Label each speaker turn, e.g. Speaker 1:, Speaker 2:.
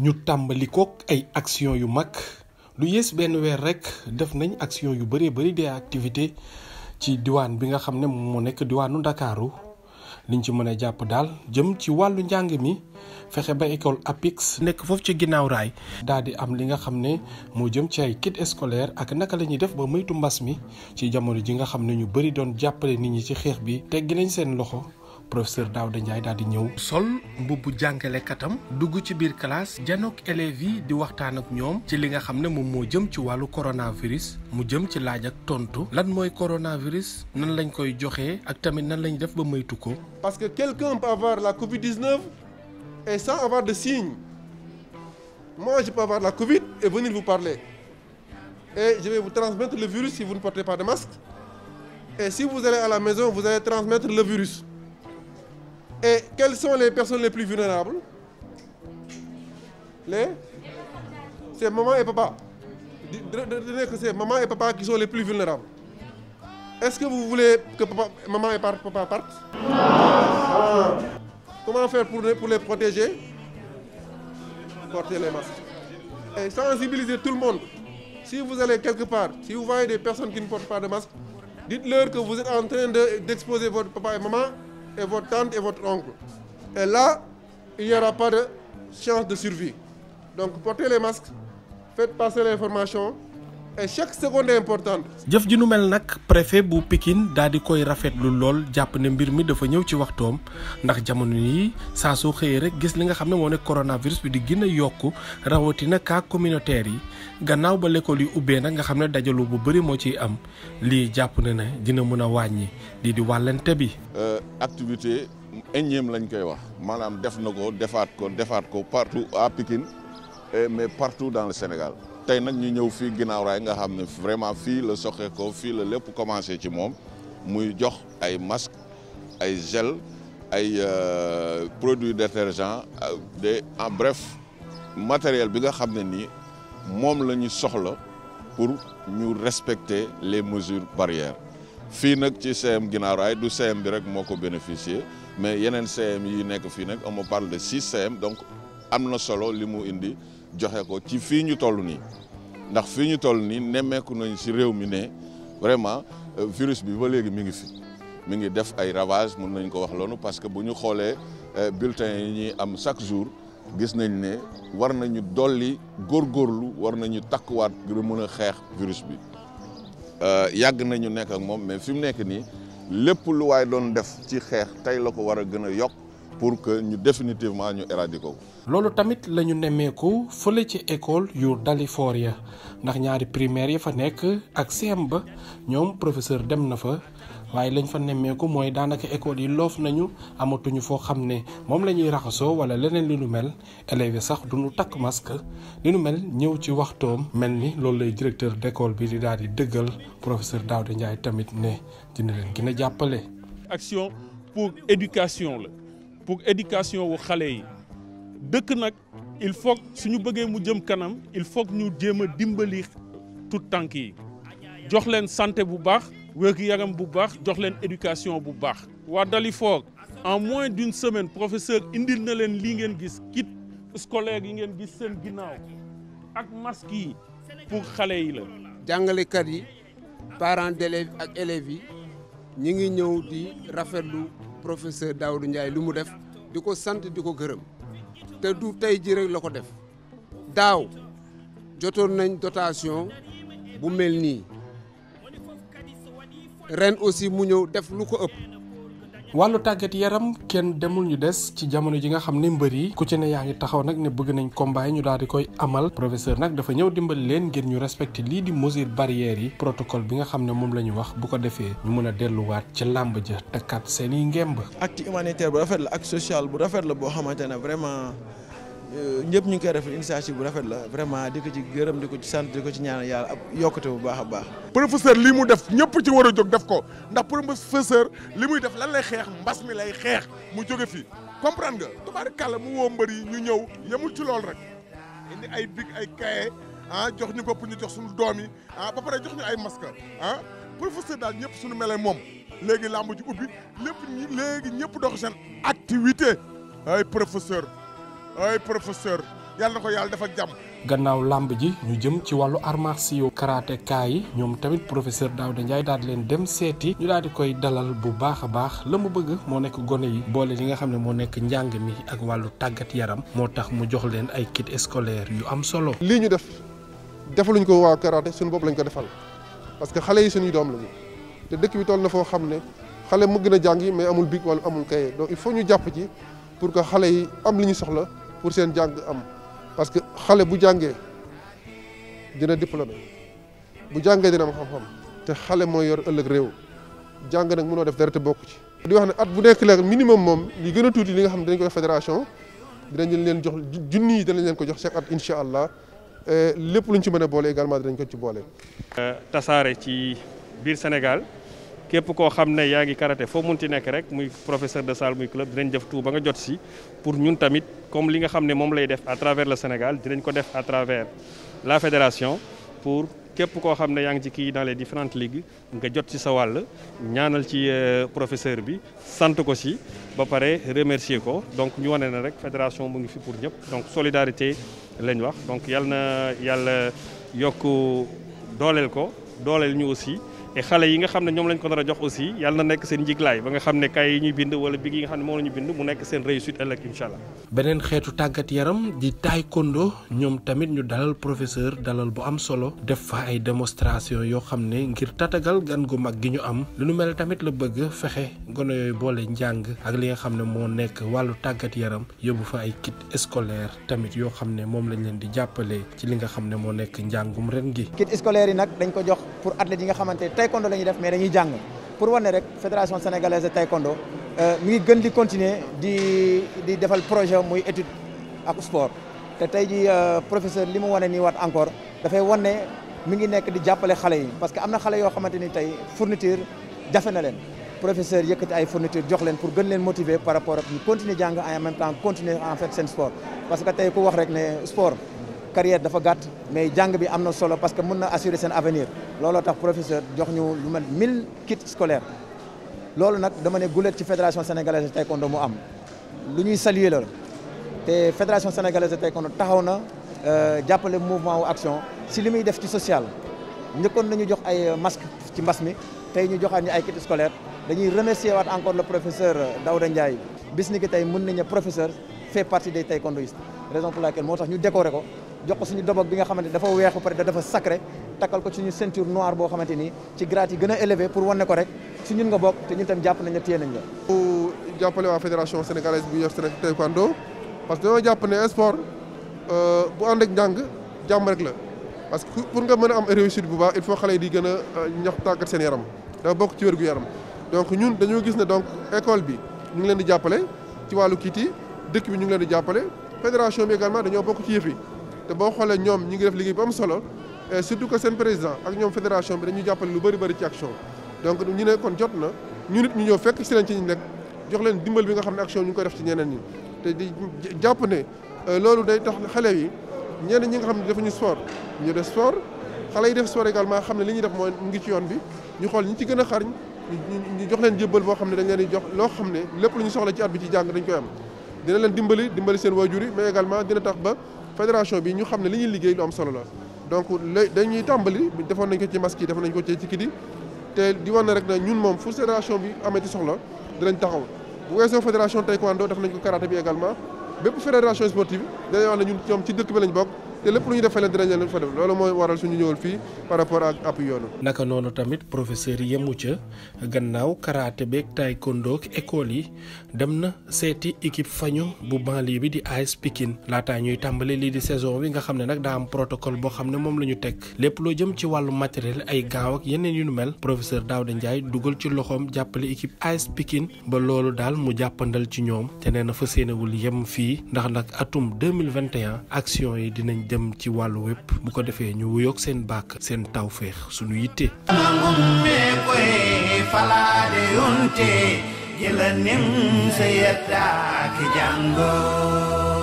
Speaker 1: ñu tàmbali kook ay action yu mag lu yées benn weer rek def nañ action yu bëree bëri des activités ci diwaan bi nga xam ne moo nekk diwaanu Ndakaaru liñ ci mën a jàpp daal jëm ci wàllu njàng mi fexe ba école APIX nekk foofu ci ginnaaw raay daal di am li nga xam ne moo jëm ci ay kit scolaire ak naka la ñuy def ba moytu mbas mi ci jamono ji nga xam ne ñu bëri doon jàppale nit ñi ci xeex bi teggi nañ seen loxo professeur Daouda Ndiaye daal di ñëw sol mbubbu jàngalekatam dugg ci biir classe janook élèves yi di waxtaan ak ñoom ci li nga xam ne moom moo jëm ci wàllu coronavirus mu jëm ci laaj ak tontu lan mooy coronavirus nan lañ koy joxee ak tamit nan lañ def ba moytu ko.
Speaker 2: parce que quelqu'un peut avoir la Covid-19 et sans avoir de signes moi je peux avoir la Covid et venir vous parler et je vais vous transmettre le virus si vous ne portez pas de masque et si vous allez à la maison vous allez transmettre le virus. Et quelles sont les personnes les plus vulnérables Les C'est maman et papa. Dites que c'est maman et papa qui sont les plus vulnérables. Est-ce que vous voulez que papa, maman et papa partent ah. Comment faire pour les, pour les protéger Porter les masques. Et sensibiliser tout le monde. Si vous allez quelque part, si vous voyez des personnes qui ne portent pas de masque, dites-leur que vous êtes en train d'exposer votre papa et maman et votre tante et votre oncle. Et là, il n'y aura pas de chance de survie. Donc portez les masques, faites passer l'information et chaque seconde est importante.
Speaker 1: jëf ji nu mel nag préfet bu Pikine daal di koy rafetlu lool jàpp ne mbir mi dafa ñëw ci waxtoom ndax jamono yi saa soo xëyee rek gis li nga xam ne moo nekk coronavirus bi di gën a yokku rawatina cas communautaire yi gannaaw ba l'école yi ubbee nag nga xam ne dajalu bu bëri moo ciy am lii jàpp na ne dina mën a wàññi lii di wàllante bi.
Speaker 3: activité énième lañ koy wax maanaam def na ko defaat ko defaat ko partout à Pikine mais partout dans le Sénégal. tey nag ñu ñëw fii ginnaaw raay nga xam ne vraiment fii la soxe ko fii la lépp commencé ci moom muy jox ay masque ay gel ay produits détergents de en bref matériel bi nga xam ne nii moom la ñu soxla pour ñu respecter les mesures barrières fii nag ci CM ginnaaw raay du CM bi rek moo ko bénéficier mais yeneen CM yi nekk fii nag on me parle de six CM donc am na solo li mu indi joxe ko ci fii ñu toll nii ndax fii ñu toll nii nemmeeku nañ ci réew mi ne vraiment virus bi ba léegi mi ngi fi mi ngi def ay ravages mun nañ ko wax loolu parce que bu ñu xoolee bulletins yi ñuy am chaque jour gis nañ ne war nañu dolli góorgóorlu war nañu takkuwaat ngir mën a xeex virus bi yàgg nañu nekk ak moom mais fi mu nekk nii lépp lu waay doon def ci xeex tey la ko war a gën a yokk pour que ñu définitivement ñu éradiquer ko.
Speaker 1: loolu tamit la ñu nemmeeku fële ci école yu Dalifort ya ndax ñaari primaire ya fa nekk ak CM ba ñoom professeur dem na fa waaye lañ fa nemmeeku mooy daanaka école yi loof nañu amatuñu foo xam ne moom la ñuy raxasoo wala leneen li nu mel élèves sax duñu takk masque li nu mel ñëw ci waxtoom mel ni loolu lay directeur d'école bi di daal di dëggal professeur Daouda Ndiaye tamit ne dina leen gën a jàppale.
Speaker 4: action pour éducation la. pour éducation wu xale yi dëkk nag il faut suñu bëggee mu jëm kanam il faut ñu jéem a dimbali tout tànk yi jox leen santé bu baax wér-gu-yaram bu baax jox leen éducation bu baax. waa Dalifort en moins d'une semaine professeur indil na leen lii ngeen gis kit scolaire yi ngeen gis seen ginnaaw ak masque yi pour xale yi la.
Speaker 5: jàngalekat yi parents d'élèves ak élèves yi ñi ngi ñëw di rafetlu. professeur Daouda Ndiaye li mu def di ko sant di ko gërëm te du tey ji rek la ko def daaw jotoon nañ dotation bu mel nii ren aussi mu ñëw def lu ko ëpp.
Speaker 1: wàllu tàggat yaram kenn demul ñu des ci jamono ji nga xam ne mbër yi ku ci ne yaa ngi taxaw nag ne bëgg nañ combat yi ñu daal di koy amal professeur nag dafa ñëw dimbali leen ngir ñu respecté lii di mesure barrières yi protocole bi nga xam ne moom la ñu wax bu ko defee ñu mën a delluwaat ci làmb ja takkaat seen i ngemb.
Speaker 6: acte humanitaire bu rafet la acte social bu rafet la boo xamante ne vraiment ñëpp ñu ngi koy def initiative bu rafet la vraiment di ko ci gërëm di ko ci sant di ko ci ñaanal yàlla ab yokkute bu baax a baax.
Speaker 7: professeur li mu def ñëpp ci war a jóg def ko ndax professeur li muy def lan lay xeex mbas mi lay xeex mu jóge fii comprendre nga tubaarikàlla mu woo mbër yi ñu ñëw yemul ci loolu rek indi ay bic ay cahier ah jox ñu ko pour ñu jox suñu doom yi ah ba pare jox ñu ay masque ah professeur daal ñëpp suñu melee moom léegi làmb ji ubbi lépp ñi léegi ñëpp dox seen activité ay professeur ay professeur yàlla na ko yàlla defal jàmm.
Speaker 1: gannaaw làmb ji ñu jëm ci wàllu arts martiaux karaté kaa yi ñoom tamit professeur Daouda Ndiaye daal di leen dem seeti ñu daal di koy dalal bu baax a baax la mu bëgg moo nekk gone yi boole li nga xam ne moo nekk njàng mi ak wàllu tàggat yaram moo tax mu jox leen ay kit scolaire yu am solo.
Speaker 2: lii ñu def defaluñ ko waa karaté suñu bopp lañ ko defal parce que xale yi suñuy doom lañu te dëkk bi toll na foo xam ne xale mu gën a jàngi mais amul bic wala amul cahier donc il faut ñu jàpp ci pour que xale yi am li ñu soxla pour seen jàng am parce que xale bu jàngee dina diplômé bu jàngee dina am xam-xam te xale mooy yor ëllëg réew jàng nag mënoo def dara te bokk ci. di wax ne at bu nekk la minimum moom li gën a tuuti li nga xam ne dañ ko def fédération dinañ leen jox junni yi danañ leen ko jox chaque at incha allah lépp luñ ci mën a boole également dinañ ko ci boole.
Speaker 8: tasaare ci biir Sénégal. képp koo xam ne yaa ngi karaté foo munti nekk rek muy professeur de salle muy club dinañ def tout ba nga jot si pour ñun tamit comme li nga xam ne moom lay def à travers le Sénégal dinañ ko def à travers la fédération pour képp koo xam ne yaa ngi ci kii dans les différentes ligues nga jot ci sa wàll ñaanal ci professeur bi sant ko si ba pare remercier ko donc ñu wane na rek fédération mu ngi fi pour ñëpp donc solidarité lañ wax donc yal na yàlla yokk dooleel ko dooleel ñu aussi. et xale yi nga xam ne ñoom lañ ko nar a jox aussi yàlla na nekk seen njiglaay ba nga xam ne kay yi ñuy bind wala big yi nga xam ne moom la ñu bind mu nekk seen réussite ëllëg incha allah.
Speaker 1: beneen xeetu tàggat yaram di taekwondo ñoom tamit ñu dalal professeur dalal bu am solo def fa ay démonstration yoo xam ne ngir tatagal gan gu mag gi ñu am lu nu mel tamit la bëgg fexe gone yooyu boole njàng ak li nga xam ne moo nekk wàllu tàggat yaram yóbbu fa ay kit scolaire tamit yoo xam ne moom lañ leen di jàppale ci li nga xam ne moo nekk njàngum ren gi.
Speaker 9: kit scolaire yi nag dañ ko jox pour athlètes yi nga xamante taekwondo la ñuy def mais dañuy jàng pour wane rek fédération sénégalaise de taekwondo mi ngi gën di continuer di di defal projet muy étude ak sport te tey ji professeur li mu wane nii waat encore dafay wane mi ngi nekk di jàppale xale yi parce que am na xale yoo xamante ni tey fourniture jafe na leen professeur yëkkati ay fourniture jox leen pour gën leen motiver par rapport ak ñu continuer jàng en même temps continuer en fait seen sport parce que tey ku wax rek ne sport carrière dafa gàtt mais jàng bi am na solo parce que mën na assurer seen avenir looloo tax professeur jox ñu lu mel 1000 kits scolaires loolu nag dama ne gulet ci fédération sénégalaise de taekwondo mu am lu ñuy saluer la te fédération sénégalaise de taekwondo taxaw na jàppale mouvement wu action si li muy def ci social njëkkoon nañu jox ay masque ci mbas mi tey ñu joxaat ñu ay kits scolaires dañuy remercier waat encore le professeur Daouda Ndiaye bis ni ki tey mën nañu professeur fait partie des taekwondoïstes raison pour laquelle moo tax ñu décorer ko jox ko suñu dobog bi nga xamante ni dafa weex ba pare dafa sacré takkal ko suñu ceinture noire boo xamante ni ci grade yi gën a élevé pour wane ko rek si ñun nga bokk te ñun tam jàpp nañ la téye nañ la.
Speaker 2: bu jàppale waa fédération sénégalaise bu yor Sénégal taekwondo parce que dañoo jàpp ne sport bu ànd ak njàng jàmm rek la parce que pour nga mën a am réussite bu baax il faut xale yi di gën a ñax tàggat seen yaram dafa bokk ci wér-gu-yaram donc ñun dañoo gis ne donc école bi ñu ngi leen di jàppale ci wàllu kiit yi dëkk bi ñu ngi leen di jàppale fédération bi également dañoo bokk ci yëf yi te boo xoolee ñoom ñi ngi def liggéey bu am solo surtout que seen président ak ñoom fédération bi dañuy jàppale lu bëri bëri ci action donc ñu ne kon jot na ñu nit ñu ñëw fekk si leen ci ñu nekk jox leen dimbal bi nga xam ne action ñu ngi koy def ci ñeneen ñi te di jàpp ne loolu day tax xale yi ñeneen ñi nga xam ne defuñu sport ñu def sport xale yi def sport également xam ne li ñuy def mooy mu ngi ci yoon bi ñu xool ñi ci gën a xariñ ñu jox leen jébbal boo xam ne dañ leen di jox loo xam ne lépp lu ñu soxla ci at bi ci jàng dañ koy am dina leen dimbali dimbali seen waajur yi mais également dina tax ba fédération bi ñu xam ne li ñuy liggéey lu am solo la donc lay dañuy tàmbali defoon nañ ko ci masque yi defoon nañ ko ci ci kii te di wane rek ne ñun moom fu fédération bi amee ci soxla dinañ taxaw bu weesoo fédération taekwondo def nañ ko karaté bi également bépp fédération sportive dañuy wax ne ñun ñoom ci dëkk bi lañ bokk te lépp lu ñu def feneen dinañ leen fa def loolu mooy waral suñu ñëwal fii par rapport ak appui yoonu.
Speaker 1: naka noonu tamit professeur yemu ca gannaaw karaté beeg taekwondo ak école yi dem na seeti équipe faño bu banlieue bi di AS Pikine laataa ñuy tàmbali lii di saison bi nga xam ne nag daa am protocole boo xam ne moom la ñu teg lépp loo jëm ci wàllu matériel ay gaaw ak yeneen yu nu mel professeur Daouda Ndiaye dugal ci loxoom jàppale équipe AS Pikine ba loolu daal mu jàppandal ci ñoom te nee na fa séenewul yem fii ndax nag atum 2021 action yi dinañ dem ci wàllu wépp bu ko defee ñu wuyoog seen bàkk seen tawféex suñu yitte
Speaker 10: falade yonte jela nem sayata ke jango